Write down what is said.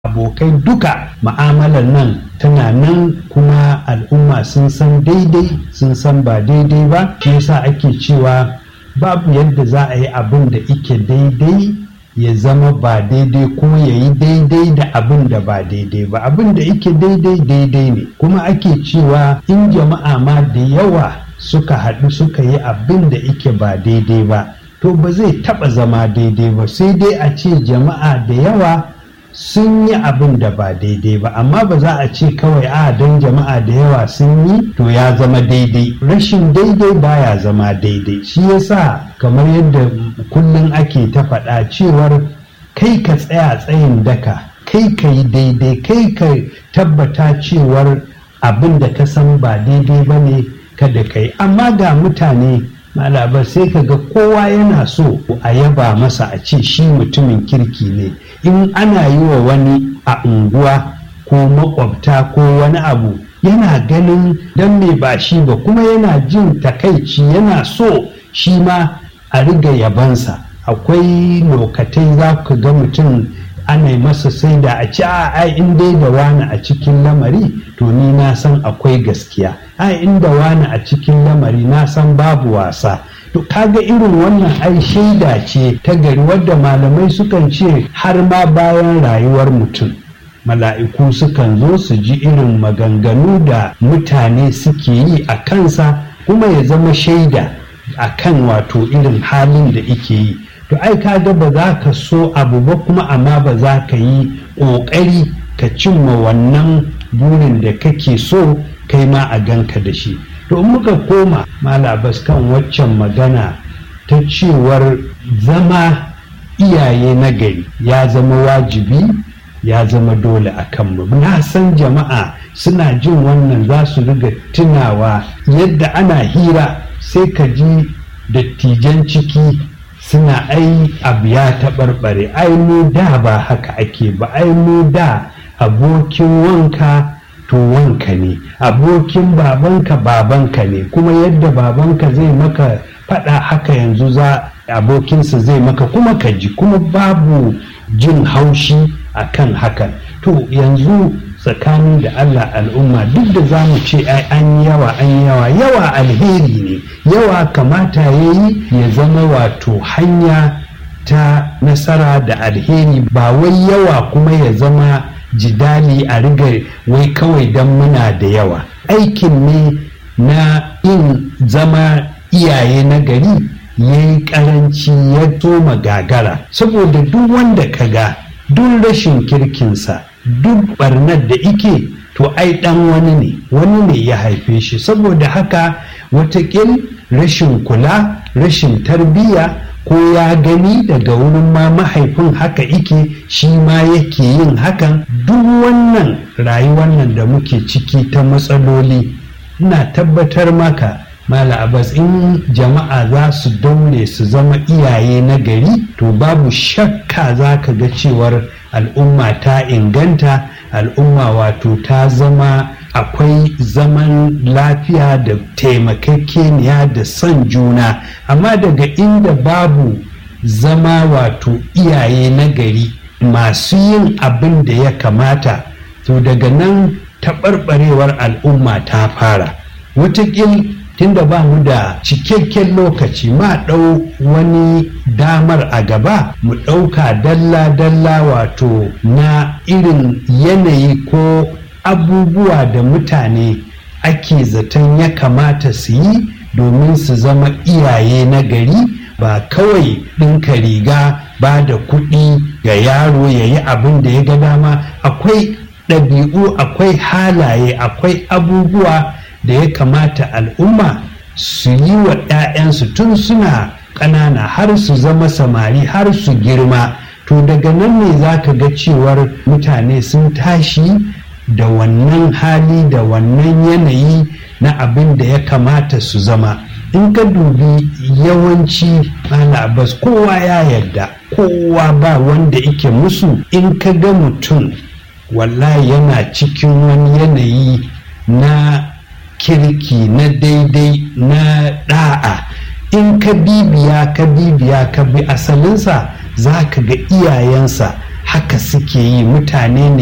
abokai duka ma'amalar nan tana nan kuma al'umma sun san daidai sun san ba daidai ba shi yasa ake cewa babu yadda za a yi abin da ike daidai ya zama ba daidai kuma ya yi daidai da abin da ba daidai ba abin da ike daidai daidai ne kuma ake cewa in jama'a ma da yawa suka haɗu suka yi abin da ike ba daidai ba to ba zai taɓa zama daidai ba sai dai a ce jama'a da yawa sun yi abin da ba daidai ba amma ba za a ce kawai a don jama'a da yawa sun yi to ya zama daidai rashin daidai baya zama daidai shi yasa kamar yadda kullum ake ta faɗa cewar kai ka tsaya tsayin daka kai ka yi daidai kai ka tabbata cewar abin da ka san ba daidai ba ne kada ka yi amma ga mutane malabar sai ka ga kowa yana so a yaba masa a ce shi mutumin kirki ne in ana yi wa wani a unguwa ko makwabta ko wani abu yana ganin don me ba shi ba kuma yana jin takaici yana so shi ma a riga yabansa akwai lokatai za ka ga mutum ana yi masa sai da a ci a in dai da wani a cikin lamari to ni na san akwai gaskiya a inda wani a cikin lamari na san babu wasa to kaga irin wannan ai shaida ce ta gari wadda malamai sukan ce har ma bayan rayuwar mutum mala'iku sukan zo su ji irin maganganu da mutane suke yi a kansa kuma ya zama shaida a kan wato irin halin da ike yi to ai kaga ba za ka so abu ba kuma amma ba za ka yi ƙoƙari ka cimma wannan burin da kake so kai ma a ganka da shi to in muka koma malabas kan waccan magana ta cewar zama iyaye na gari ya zama wajibi ya zama dole a kanmu na san jama'a suna jin wannan za su riga tunawa yadda ana hira sai ka ji dattijan ciki suna ai abu ya taɓarɓare ai mu da ba haka ake ba ai mu da abokin wanka to wanka ne abokin babanka babanka ne kuma yadda babanka zai maka faɗa haka yanzu za abokinsa zai maka kuma ka ji kuma babu jin haushi a kan hakan to yanzu tsakanin da Allah al'umma duk da za mu ce ai an yawa an yawa yawa alheri ne yawa kamata ya yi ya zama wato hanya ta nasara da alheri ba wai yawa kuma ya zama jidali a riga wai kawai don muna da yawa aikin ne na yin zama iyaye na gari ya yi karanci ya soma gagara saboda duk wanda ka ga duk rashin kirkinsa duk barnar da ike to ai dan wani ne wani ne ya haife shi saboda haka watakil rashin kula rashin tarbiyya ko ya gani daga wurin ma mahaifin haka ike shi ma yake yin hakan duk wannan rayuwar nan da muke ciki ta matsaloli ina tabbatar maka mala abbas in jama'a za su daure su zama iyaye na gari to babu shakka za ka ga cewar al'umma ta inganta al'umma wato ta zama akwai zaman lafiya da taimakekeniya da son juna amma daga inda babu zama wato iyaye na gari masu yin abin da ya kamata to daga nan taɓarɓarewar al'umma ta fara watakil tunda ba mu da cikakken lokaci ma ɗau wani damar a gaba mu ɗauka dalla-dalla wato na irin yanayi ko abubuwa da mutane ake zaton ya kamata su yi domin su zama iyaye na gari ba kawai ɗinka riga ba da kuɗi ga yaro ya yi abin da ya ga dama akwai ɗabi'u akwai halaye akwai abubuwa da ya kamata al'umma su yi wa 'ya'yansu tun suna ƙanana har su zama samari har su girma to daga nan ne za ka ga cewar mutane sun tashi da wannan hali da wannan yanayi na abin da ya kamata su zama in ka dubi yawanci bas kowa ya yarda kowa ba wanda ike musu in ka ga mutum wallahi yana cikin wani yanayi na kirki na daidai na da'a in ka bibiya ka bibiya ka bi asalinsa za ka ga iyayensa haka suke yi mutane ne